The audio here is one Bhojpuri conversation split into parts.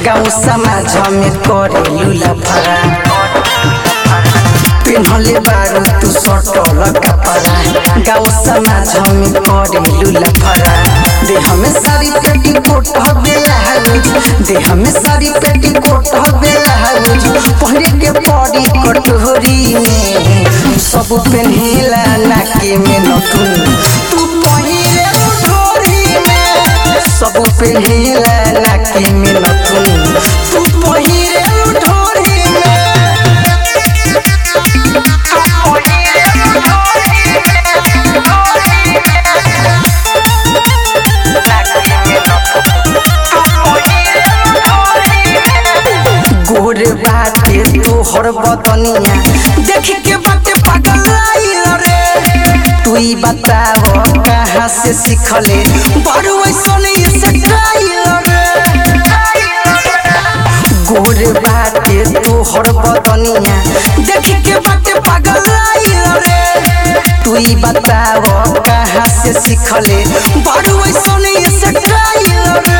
गाँव समाज में करेलू लफड़ा पिन्हले बारू तू सटल कपड़ा गाँव समाज में करेलू लफड़ा देह में सारी पेटी कोट बेला देह में सारी पेटी कोट बेला पहरे के पड़ी कटोरी में सब पेन्हेला नाके में नथुन तू पहिरे ढोरी में सब पेन्हेला नाके में नथुन तू पहिरे ढोरी में गोर बाटे तोहर बदनिया देख के बाटे पागल आइल रे तू ही बताव कहाँ से सीखले बड़ू ऐसन स्टाइल रे गोर बाटे तोहर बदनिया देख के बाटे पागल आइल रे तू ही बताव कहाँ से सीखले बड़ू ऐसन स्टाइल रे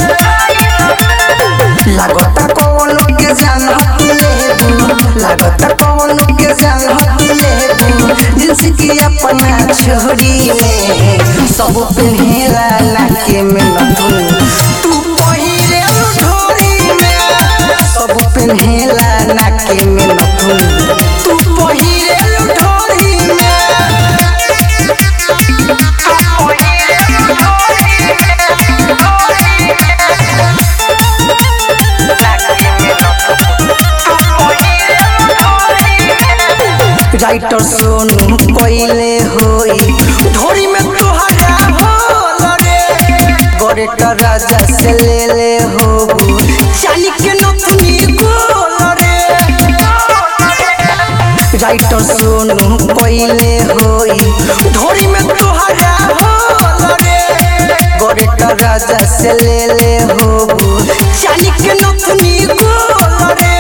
लागता कौन के जान लेबू लागता कौन के जान लेबू जिनस की अपना छोरी में सब पेन्हेला नाके में नथुन तू पहिरे ढोरी में सब पेन्हेला नाके में नथुन तू पहिरे ढोरी में राइटर सोनू कोइले होई ढोरी में तोहरा होल रे गोरेटर राजा से ले ले होबू चाली के नथुनी गोल रे राइटर सोनू कोइले होई ढोरी में तोहरा होल रे गोरेटर राजा से ले ले होबू चाली के नथुनी गोल रे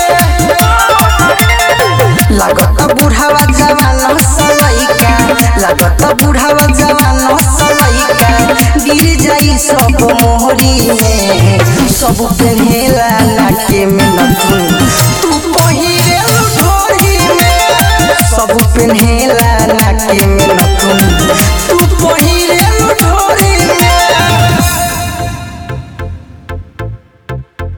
लागत बुढ़ावा जवान सलैका लागत बुढ़ावा जवान सलैका गिर जाई सब मोहरी में सब पेन्हेला नाके में नथुन तू पहिरे ढोरी में सब पेन्हेला